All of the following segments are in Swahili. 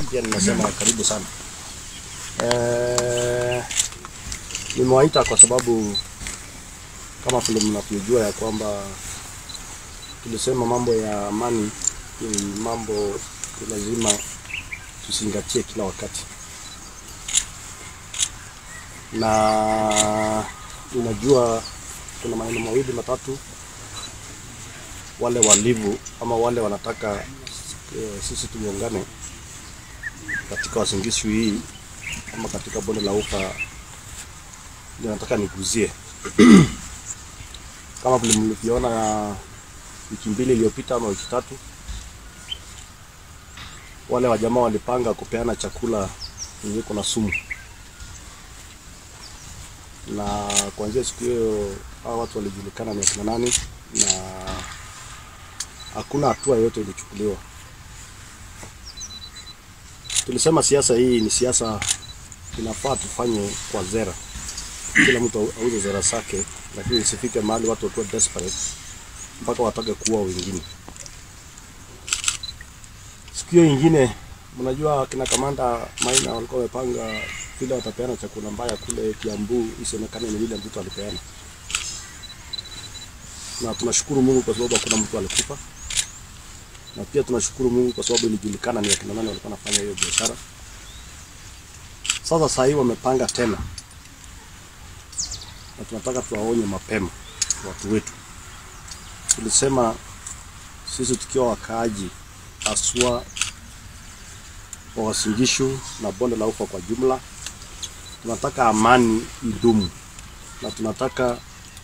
na pia ninasema karibu sana. Eh, nimewaita kwa sababu kama vile mnavyojua ya kwamba tulisema mambo ya amani ni mambo ni lazima tuzingatie kila wakati, na ninajua kuna maneno mawili matatu wale walivu ama wale wanataka eh, sisi tuungane katika Uasin Gishu hii ama katika bonde la Ufa, ndio nataka niguzie kama vile mlivyoona wiki mbili iliyopita ama wiki tatu, wale wajamaa walipanga kupeana chakula yenye iko na sumu, na kuanzia siku hiyo hao watu walijulikana ni akina nani, na hakuna hatua yoyote ilichukuliwa. Tulisema siasa hii ni siasa, inafaa tufanye kwa zera, kila mtu auze zera zake, lakini isifike mahali watu wakuwa desperate mpaka watake kuua wengine. Siku hiyo ingine, mnajua kina kamanda Maina walikuwa wamepanga vile watapeana chakula mbaya kule Kiambu, isionekane ni vile mtoto alipeana, na tunashukuru Mungu kwa sababu hakuna mtu alikufa, na pia tunashukuru Mungu kwa sababu ilijulikana ni akina nani walikuwa wanafanya hiyo biashara. Sasa saa hii wamepanga tena, na tunataka tuwaonye mapema watu wetu. Tulisema sisi tukiwa wakaaji aswa wa Uasin Gishu na bonde la Ufa kwa jumla, tunataka amani idumu, na tunataka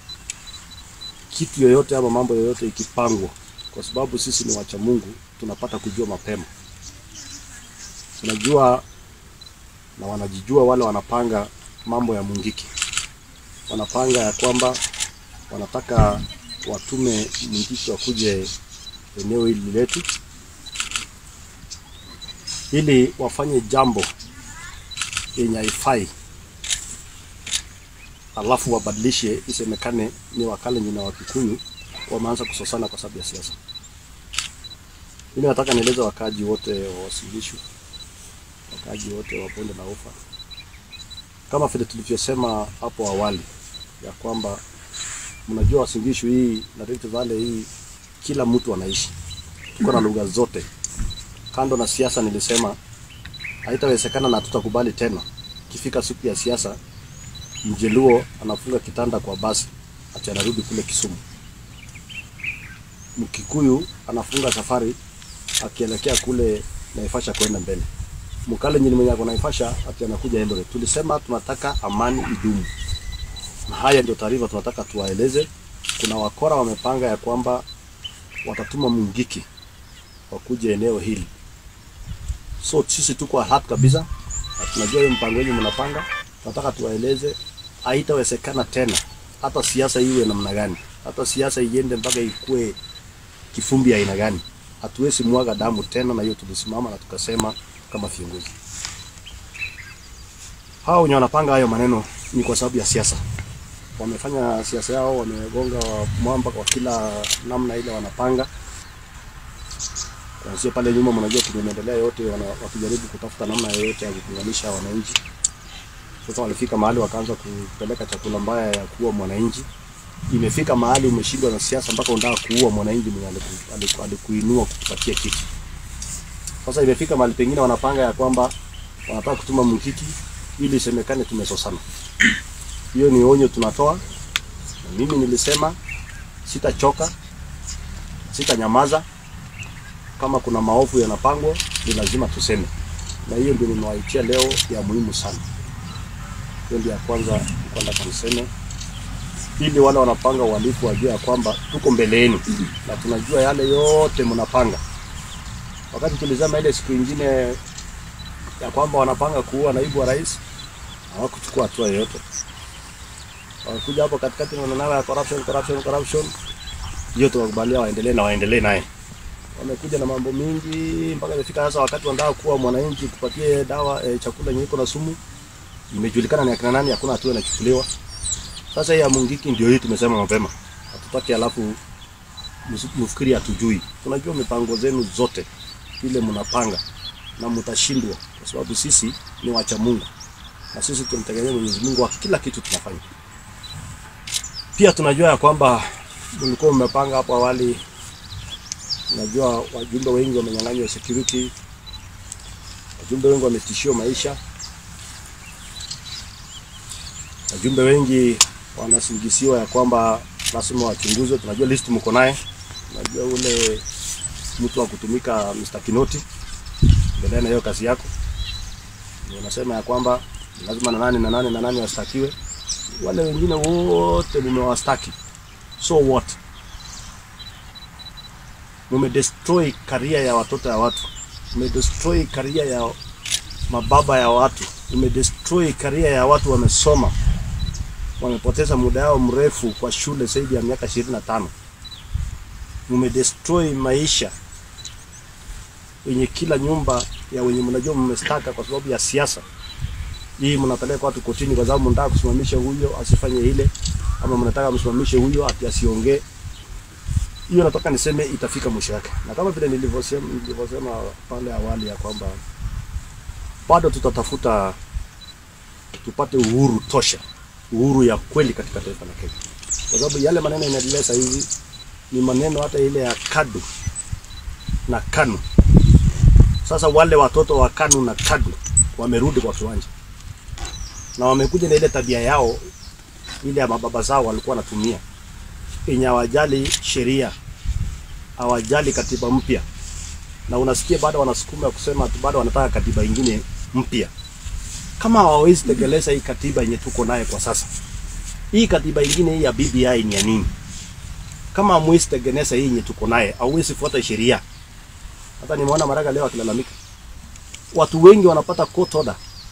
kitu yoyote ama mambo yoyote ikipangwa, kwa sababu sisi ni wacha Mungu, tunapata kujua mapema. Tunajua na wanajijua wale wanapanga mambo ya Mungiki, wanapanga ya kwamba wanataka watume Mungiki wakuje eneo hili letu ili wafanye jambo yenye haifai, alafu wabadilishe isemekane ni Wakalenjin na Wakikuyu wameanza kusosana kwa sababu ya siasa. Mimi nataka nieleze wakaaji wote wa Uasin Gishu, wakaaji wote wa bonde la Ufa, kama vile tulivyosema hapo awali ya kwamba mnajua Uasin Gishu hii na Rift Valley hii, kila mtu anaishi, tuko na lugha zote. Kando na siasa, nilisema haitawezekana na tutakubali tena ikifika siku ya siasa, Mjeluo anafunga kitanda kwa basi ati anarudi kule Kisumu, Mkikuyu anafunga safari akielekea kule Naivasha kwenda mbele, Mkalenjin mwenye ako Naivasha ati anakuja Eldoret. Tulisema tunataka amani idumu, na haya ndio taarifa tunataka tuwaeleze. Kuna wakora wamepanga ya kwamba watatuma Mungiki wakuje eneo hili, so sisi tuko alert kabisa na tunajua hiyo mpango wenu mnapanga. Tunataka tuwaeleze haitawezekana tena, hata siasa iwe namna gani, hata siasa iende mpaka ikue kifumbi aina gani, hatuwezi mwaga damu tena, na hiyo tulisimama na tukasema kama viongozi. Hao wenye wanapanga hayo maneno ni kwa sababu ya siasa. Wamefanya siasa yao, wamegonga mwamba kwa kila namna ile wanapanga kuanzia pale nyuma. Mnajua tumeendelea yote wana, wakijaribu kutafuta namna yoyote ya kuunganisha wananchi. Sasa walifika mahali wakaanza kupeleka chakula mbaya ya kuua mwananchi. Imefika mahali umeshindwa na siasa mpaka unataka kuua mwananchi mwenye aliku- aliku- alikuinua kukupatia kiti. Sasa imefika mahali pengine wanapanga ya kwamba wanataka kutuma Mungiki ili isemekane tumesosana. Hiyo ni onyo tunatoa, na mimi nilisema sitachoka, sitanyamaza. Kama kuna maovu yanapangwa, ni lazima tuseme, na hiyo ndio nimewaitia leo ya muhimu sana. Hiyo ndio ya kwanza kwenda kaniseme, ili wale wanapanga uhalifu wajue ya kwamba tuko mbele yenu na tunajua yale yote mnapanga. Wakati tulisema ile siku ingine ya kwamba wanapanga kuua naibu wa rais, hawakuchukua hatua yoyote. Wakakuja hapo katikati na maneno ya corruption, corruption, corruption, hiyo tuwakubalia waendelee na waendelee naye. Wamekuja na mambo mingi mpaka imefika sasa wakati wanataka kuwa mwananchi kupatie dawa e, chakula yenye iko na sumu, imejulikana ni akina nani, hakuna hatua inachukuliwa. Sasa hii ya Mungiki ndio hii tumesema mapema, hatutaki alafu msi- mfikiri hatujui. Tunajua mipango zenu zote ile mnapanga na mtashindwa, kwa sababu sisi ni wacha Mungu na sisi tunamtegemea Mwenyezi Mungu wa kila kitu tunafanya. Pia tunajua ya kwamba mlikuwa mmepanga hapo awali, najua wajumbe wengi wamenyang'anywa security, wajumbe wengi wametishiwa maisha, wajumbe wengi wanasingisiwa ya kwamba lazima wachunguzwe. Tunajua list mko naye, tunajua ule mtu wa kutumika Mr. Kinoti, endelea na hiyo kazi yako. Unasema ya kwamba lazima na nani na nani na nani wastakiwe. Wale wengine wote mumewastaki, so what? Mumedestroy career ya watoto ya watu, mumedestroy career ya mababa ya watu, mumedestroy career ya watu wamesoma, wamepoteza muda yao mrefu kwa shule zaidi ya miaka ishirini na tano. Mumedestroy maisha wenye kila nyumba ya wenye mnajua mmestaka kwa sababu ya siasa hii. Mnapeleka watu kotini kwa sababu mnataka kusimamisha huyo asifanye ile, ama mnataka msimamishe huyo ati asiongee. Hiyo nataka niseme itafika mwisho yake, na kama vile nilivyosema nilivyosema pale awali ya kwamba bado tutatafuta tupate uhuru tosha, uhuru ya kweli katika taifa la Kenya, kwa sababu yale maneno inaendelea sasa hivi ni maneno hata ile ya KADU na KANU. Sasa wale watoto wa KANU na KADU wamerudi kwa kiwanja na wamekuja na ile tabia yao ile ya mababa zao walikuwa wanatumia, yenye hawajali sheria, hawajali katiba mpya, na unasikia bado wanasukuma kusema ati bado wanataka katiba ingine mpya. Kama hawawezi tekeleza hii katiba yenye tuko naye kwa sasa, hii katiba ingine hii ya BBI ni ya nini? Kama hamwezi tegeneza hii yenye tuko naye, hauwezi fuata sheria. Hata nimeona Maraga leo akilalamika, watu wengi wanapata court order,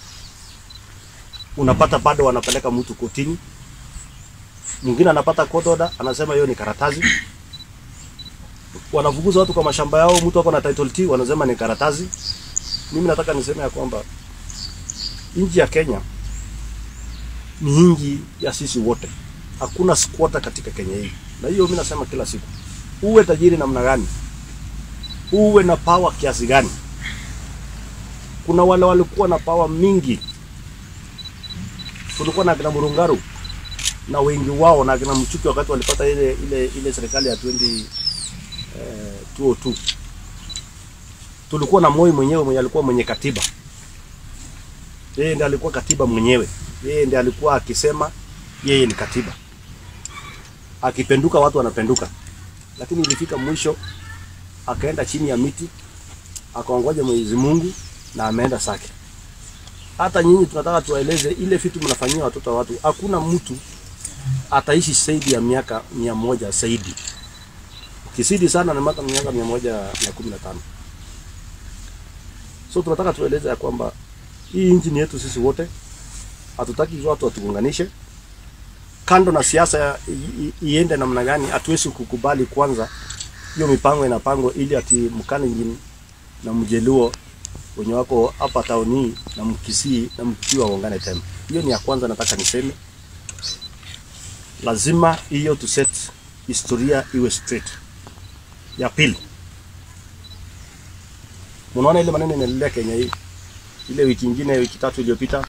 unapata bado wanapeleka mtu kotini. Mwingine anapata court order, anasema hiyo ni karatasi. Wanafukuza watu kwa mashamba yao, mtu ako na title T, wanasema ni karatasi. Mimi nataka niseme ya kwamba nchi ya Kenya ni nchi ya sisi wote, hakuna squatter katika Kenya hii, na hiyo mimi nasema kila siku, uwe tajiri namna gani uwe na power kiasi gani. Kuna wale walikuwa na power mingi, tulikuwa na akina Murungaru na wengi wao na akina Mchuki wakati walipata ile ile ile serikali ya 20 eh, 202 tulikuwa na Moi mwenyewe mwenye alikuwa mwenye katiba, yeye ndiye alikuwa katiba mwenyewe, yeye ndiye alikuwa akisema yeye ni katiba, akipenduka watu wanapenduka, lakini ilifika mwisho akaenda chini ya miti akaongoja Mwenyezi Mungu na ameenda sake. Hata nyinyi tunataka tuwaeleze ile vitu mnafanyia watoto wa watu. Hakuna mtu ataishi zaidi ya miaka mia moja zaidi, kisidi sana na miaka miaka mia moja na kumi na tano. So tunataka tueleze ya kwamba hii nchi ni yetu sisi wote, hatutaki watu watuunganishe. Kando na siasa iende namna gani, hatuwezi kukubali kwanza hiyo mipango inapangwa ili ati Mkalenjin na Mjeluo wenye wako hapa tauni na Mkisii na Mkiwa waungane tena. Hiyo ni ya kwanza, nataka niseme, lazima hiyo tu set historia iwe straight. Ya pili, mnaona ile maneno inaendelea Kenya hii, ile wiki ingine, wiki tatu iliyopita